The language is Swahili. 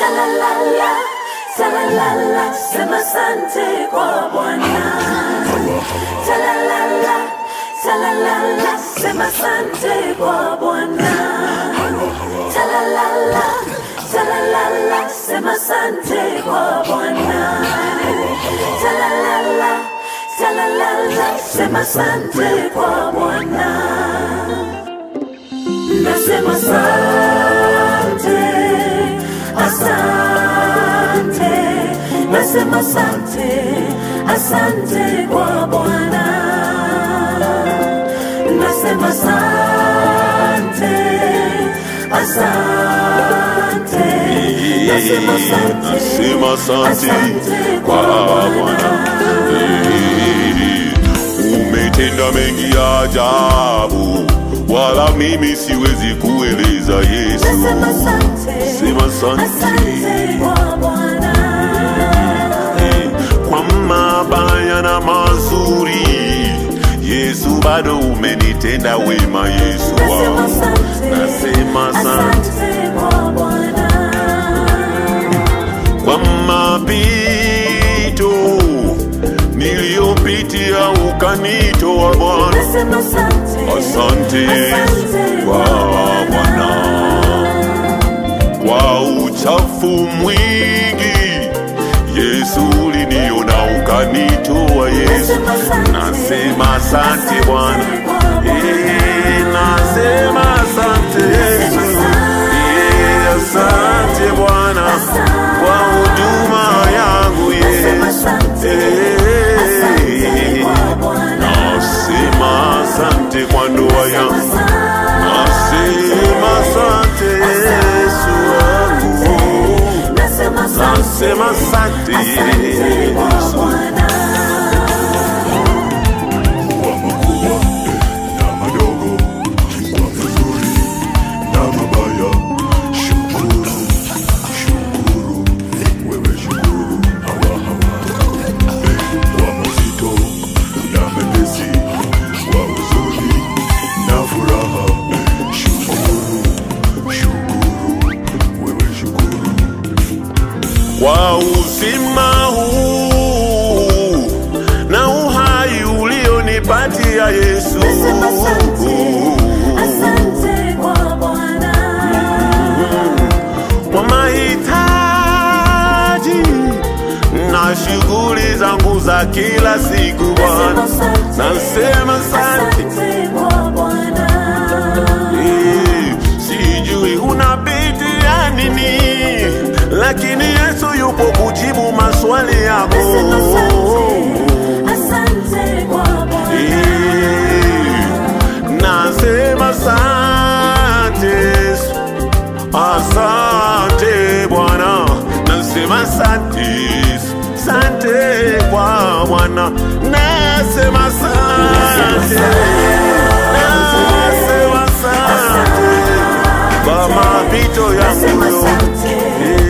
Shalalala, shalalala, sema asante kwa Bwana. Shalalala, shalalala, sema asante kwa Bwana. Shalalala, shalalala, sema asante kwa Bwana. Shalalala, shalalala, sema asante kwa Bwana. Nasema asante, asante, nasema asante, asante kwa Bwana. Nasema asante, asante, nasema asante, Nasema asante kwa Bwana. Umetenda mengi ya ajabu, wala mimi siwezi kueleza Yesu. nasema asante, Sema asante asante kwa Bwana. kwa mabaya na mazuri, Yesu bado umenitenda wema. Yesu Nasema wangu, asante, nasema asante asante kwa Bwana. kwa mapito niliyopitia ukanitoa Bwana. Nasema asante, Asante asante kwa Bwana kwa uchafu mwingi, Yesu uliniona ukanitoa. Yesu nasema asante Bwana, Eh, nasema asante Yesu, Eh, asante Bwana kwa huduma yangu Yesu, Eh, nasema asante kwa ndoa yangu Nasema asante Yesu wangu, nasema asante Yesu. kwa makubwa na madogo, kwa mazuri na mabaya. Shukuru, shukuru, wewe shukuru, hawa hawa. Kwa mazito na mepesi, kwa huzuni na furaha. Shukuru, shukuru, wewe shukuru. Kwa uzima huu na uhai ulionipatia Yesu, kwa mahitaji na shughuli zangu za kila siku Bwana, nasema asante. Eh, sijui unapitia nini, lakini Yesu yupo kujibu maswali yako. Eh, Nasema asante Yesu, asante Bwana, nasema asante Yesu, asante kwa Bwana, nasema asante, nasema asante kwa mapito yangu yote.